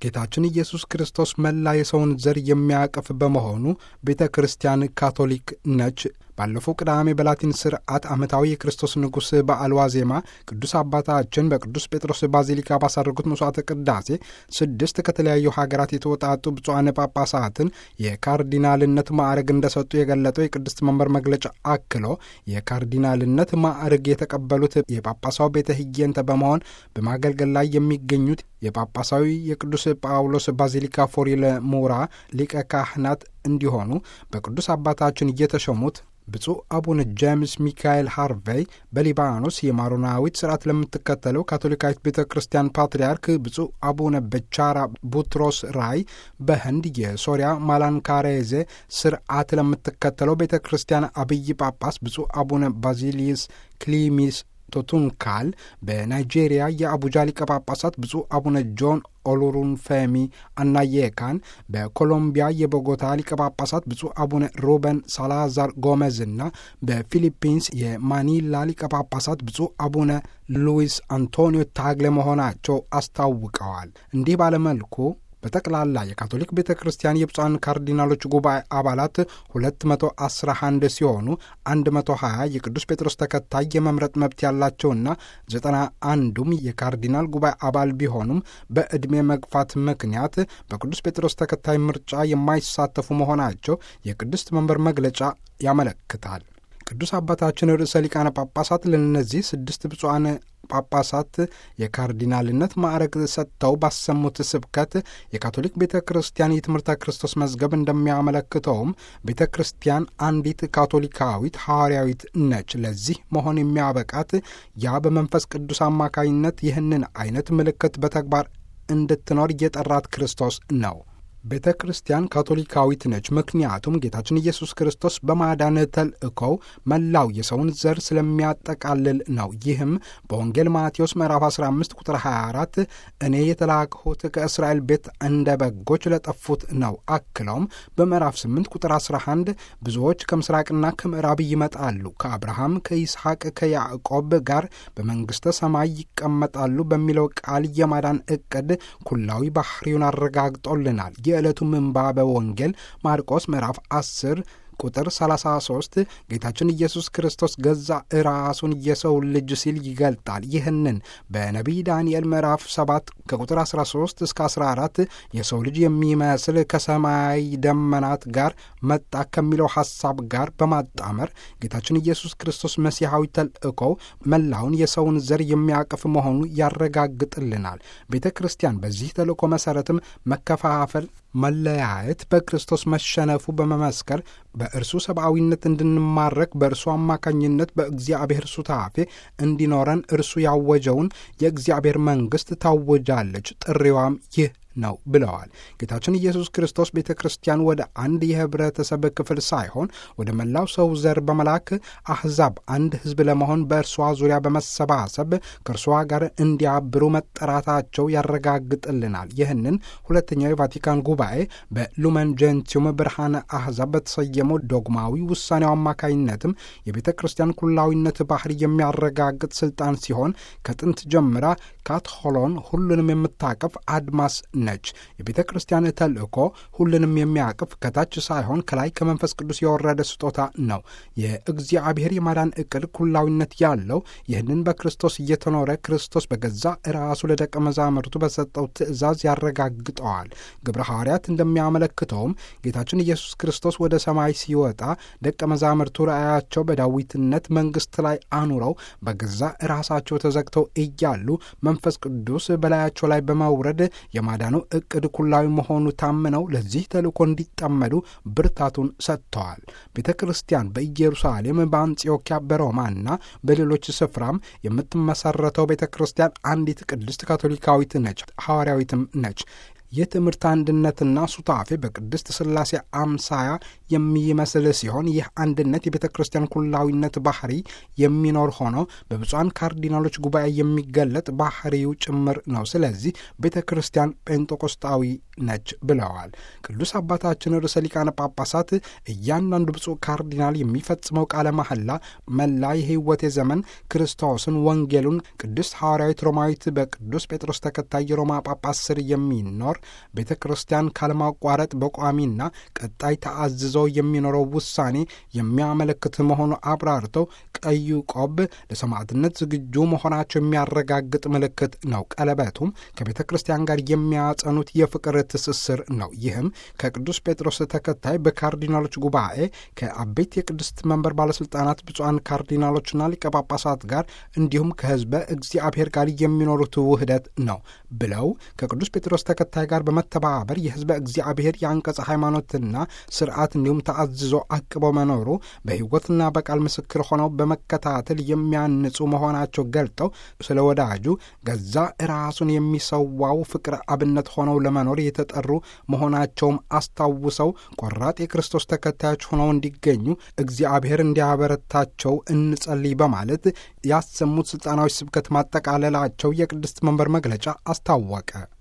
ጌታችን ኢየሱስ ክርስቶስ መላ የሰውን ዘር የሚያቅፍ በመሆኑ ቤተ ክርስቲያን ካቶሊክ ነች። ባለፈው ቅዳሜ በላቲን ስርዓት ዓመታዊ የክርስቶስ ንጉሥ በዓል ዋዜማ ቅዱስ አባታችን በቅዱስ ጴጥሮስ ባዚሊካ ባሳረጉት መስዋዕተ ቅዳሴ ስድስት ከተለያዩ ሀገራት የተወጣጡ ብፁዓን ጳጳሳትን የካርዲናልነት ማዕረግ እንደሰጡ የገለጠው የቅድስት መንበር መግለጫ አክሎ የካርዲናልነት ማዕረግ የተቀበሉት የጳጳሳው ቤተ ህየንተ በመሆን በማገልገል ላይ የሚገኙት የጳጳሳዊ የቅዱስ ጳውሎስ ባዚሊካ ፎሪለ ሙራ ሊቀ ካህናት እንዲሆኑ በቅዱስ አባታችን እየተሾሙት ብፁዕ አቡነ ጄምስ ሚካኤል ሃርቬይ በሊባኖስ የማሮናዊት ስርዓት ለምትከተለው ካቶሊካዊት ቤተ ክርስቲያን ፓትርያርክ ብፁዕ አቡነ በቻራ ቡትሮስ ራይ በህንድ የሶሪያ ማላንካሬዜ ስርዓት ለምትከተለው ቤተ ክርስቲያን አብይ ጳጳስ ብፁዕ አቡነ ባዚሊየስ ክሊሚስ ቶቱንካል በናይጄሪያ የአቡጃ ሊቀ ጳጳሳት ብፁዕ አቡነ ጆን ኦሉሩንፌሚ አናየካን በኮሎምቢያ የቦጎታ ሊቀ ጳጳሳት ብፁዕ አቡነ ሩበን ሳላዛር ጎሜዝና በፊሊፒንስ የማኒላ ሊቀ ጳጳሳት ብፁዕ አቡነ ሉዊስ አንቶኒዮ ታግለ መሆናቸው አስታውቀዋል። እንዲህ ባለመልኩ በጠቅላላ የካቶሊክ ቤተ ክርስቲያን የብፁዓን ካርዲናሎች ጉባኤ አባላት 211 ሲሆኑ 120 የቅዱስ ጴጥሮስ ተከታይ የመምረጥ መብት ያላቸውና 91ዱም የካርዲናል ጉባኤ አባል ቢሆኑም በዕድሜ መግፋት ምክንያት በቅዱስ ጴጥሮስ ተከታይ ምርጫ የማይሳተፉ መሆናቸው የቅድስት መንበር መግለጫ ያመለክታል። ቅዱስ አባታችን ርዕሰ ሊቃነ ጳጳሳት ለእነዚህ ስድስት ብፁዓን ጳጳሳት የካርዲናልነት ማዕረግ ሰጥተው ባሰሙት ስብከት የካቶሊክ ቤተ ክርስቲያን የትምህርተ ክርስቶስ መዝገብ እንደሚያመለክተውም ቤተ ክርስቲያን አንዲት ካቶሊካዊት ሐዋርያዊት ነች። ለዚህ መሆን የሚያበቃት ያ በመንፈስ ቅዱስ አማካኝነት ይህንን አይነት ምልክት በተግባር እንድትኖር የጠራት ክርስቶስ ነው። ቤተ ክርስቲያን ካቶሊካዊት ነች። ምክንያቱም ጌታችን ኢየሱስ ክርስቶስ በማዳን ተልእኮው መላው የሰውን ዘር ስለሚያጠቃልል ነው። ይህም በወንጌል ማቴዎስ ምዕራፍ 15 ቁጥር 24 እኔ የተላክሁት ከእስራኤል ቤት እንደ በጎች ለጠፉት ነው። አክለውም በምዕራፍ 8 ቁጥር 11 ብዙዎች ከምስራቅና ከምዕራብ ይመጣሉ፣ ከአብርሃም ከይስሐቅ፣ ከያዕቆብ ጋር በመንግሥተ ሰማይ ይቀመጣሉ በሚለው ቃል የማዳን ዕቅድ ኩላዊ ባህሪውን አረጋግጦልናል። የዕለቱ ምንባበ ወንጌል ማርቆስ ምዕራፍ 10 ቁጥር 33 ጌታችን ኢየሱስ ክርስቶስ ገዛ ራሱን የሰው ልጅ ሲል ይገልጣል። ይህንን በነቢይ ዳንኤል ምዕራፍ 7 ከቁጥር 13 እስከ 14 የሰው ልጅ የሚመስል ከሰማይ ደመናት ጋር መጣ ከሚለው ሐሳብ ጋር በማጣመር ጌታችን ኢየሱስ ክርስቶስ መሲሐዊ ተልእኮው መላውን የሰውን ዘር የሚያቅፍ መሆኑ ያረጋግጥልናል። ቤተ ክርስቲያን በዚህ ተልእኮ መሠረትም መከፋፈል መለያየት በክርስቶስ መሸነፉ በመመስከር በእርሱ ሰብአዊነት እንድንማረክ በእርሱ አማካኝነት በእግዚአብሔር ሱታፌ እንዲኖረን እርሱ ያወጀውን የእግዚአብሔር መንግሥት ታወጃለች። ጥሪዋም ይህ ነው ብለዋል። ጌታችን ኢየሱስ ክርስቶስ ቤተ ክርስቲያን ወደ አንድ የህብረተሰብ ክፍል ሳይሆን ወደ መላው ሰው ዘር በመላክ አሕዛብ አንድ ሕዝብ ለመሆን በእርሷ ዙሪያ በመሰባሰብ ከእርሷ ጋር እንዲያብሩ መጠራታቸው ያረጋግጥልናል። ይህንን ሁለተኛው የቫቲካን ጉባኤ በሉመን ጀንቲዩም ብርሃነ አሕዛብ በተሰየመው ዶግማዊ ውሳኔው አማካይነትም የቤተ ክርስቲያን ኩላዊነት ባህሪ የሚያረጋግጥ ስልጣን ሲሆን ከጥንት ጀምራ ካትሆሎን ሁሉንም የምታቀፍ አድማስ ነች። የቤተ ክርስቲያን ተልእኮ ሁሉንም የሚያቅፍ ከታች ሳይሆን ከላይ ከመንፈስ ቅዱስ የወረደ ስጦታ ነው። የእግዚአብሔር የማዳን ዕቅድ ኩላዊነት ያለው ይህንን በክርስቶስ እየተኖረ ክርስቶስ በገዛ ራሱ ለደቀ መዛሙርቱ በሰጠው ትእዛዝ ያረጋግጠዋል። ግብረ ሐዋርያት እንደሚያመለክተውም ጌታችን ኢየሱስ ክርስቶስ ወደ ሰማይ ሲወጣ ደቀ መዛሙርቱ ራእያቸው በዳዊትነት መንግሥት ላይ አኑረው በገዛ ራሳቸው ተዘግተው እያሉ መንፈስ ቅዱስ በላያቸው ላይ በመውረድ የማዳኑ ዕቅድ ኩላዊ መሆኑ ታምነው ለዚህ ተልእኮ እንዲጠመዱ ብርታቱን ሰጥተዋል። ቤተ ክርስቲያን በኢየሩሳሌም፣ በአንጽዮኪያ፣ በሮማና በሌሎች ስፍራም የምትመሰረተው ቤተ ክርስቲያን አንዲት ቅድስት ካቶሊካዊት ነች፣ ሐዋርያዊትም ነች። የትምህርት አንድነትና ሱታፌ በቅድስት ሥላሴ አምሳያ የሚመስል ሲሆን ይህ አንድነት የቤተ ክርስቲያን ኩላዊነት ባህሪ የሚኖር ሆኖ በብፁዓን ካርዲናሎች ጉባኤ የሚገለጥ ባህሪው ጭምር ነው። ስለዚህ ቤተ ክርስቲያን ጴንጤቆስጣዊ ነች ብለዋል። ቅዱስ አባታችን ርዕሰ ሊቃነ ጳጳሳት እያንዳንዱ ብፁዕ ካርዲናል የሚፈጽመው ቃለ መሐላ መላ የሕይወቴ ዘመን ክርስቶስን፣ ወንጌሉን፣ ቅድስት ሐዋርያዊት ሮማዊት በቅዱስ ጴጥሮስ ተከታይ የሮማ ጳጳስ ስር የሚኖር ቤተ ክርስቲያን ካለማቋረጥ በቋሚና ቀጣይ ተአዝዞ የሚኖረው ውሳኔ የሚያመለክት መሆኑ አብራርተው ቀዩ ቆብ ለሰማዕትነት ዝግጁ መሆናቸው የሚያረጋግጥ ምልክት ነው። ቀለበቱም ከቤተ ክርስቲያን ጋር የሚያጸኑት የፍቅር ትስስር ነው። ይህም ከቅዱስ ጴጥሮስ ተከታይ በካርዲናሎች ጉባኤ ከአቤት የቅድስት መንበር ባለሥልጣናት ብፁዓን ካርዲናሎችና ሊቀ ጳጳሳት ጋር እንዲሁም ከሕዝበ እግዚአብሔር ጋር የሚኖሩት ውህደት ነው ብለው ከቅዱስ ጴጥሮስ ተከታይ ጋር በመተባበር የሕዝበ እግዚአብሔር የአንቀጸ ሃይማኖትና ስርዓት እንዲሁም ተአዝዞ አቅበው መኖሩ በሕይወትና በቃል ምስክር ሆነው በመከታተል የሚያንጹ መሆናቸው ገልጠው ስለ ወዳጁ ገዛ ራሱን የሚሰዋው ፍቅር አብነት ሆነው ለመኖር የተጠሩ መሆናቸውም አስታውሰው ቆራጥ የክርስቶስ ተከታዮች ሆነው እንዲገኙ እግዚአብሔር እንዲያበረታቸው እንጸልይ በማለት ያሰሙት ስልጣናዊ ስብከት ማጠቃለላቸው የቅድስት መንበር መግለጫ አስታወቀ።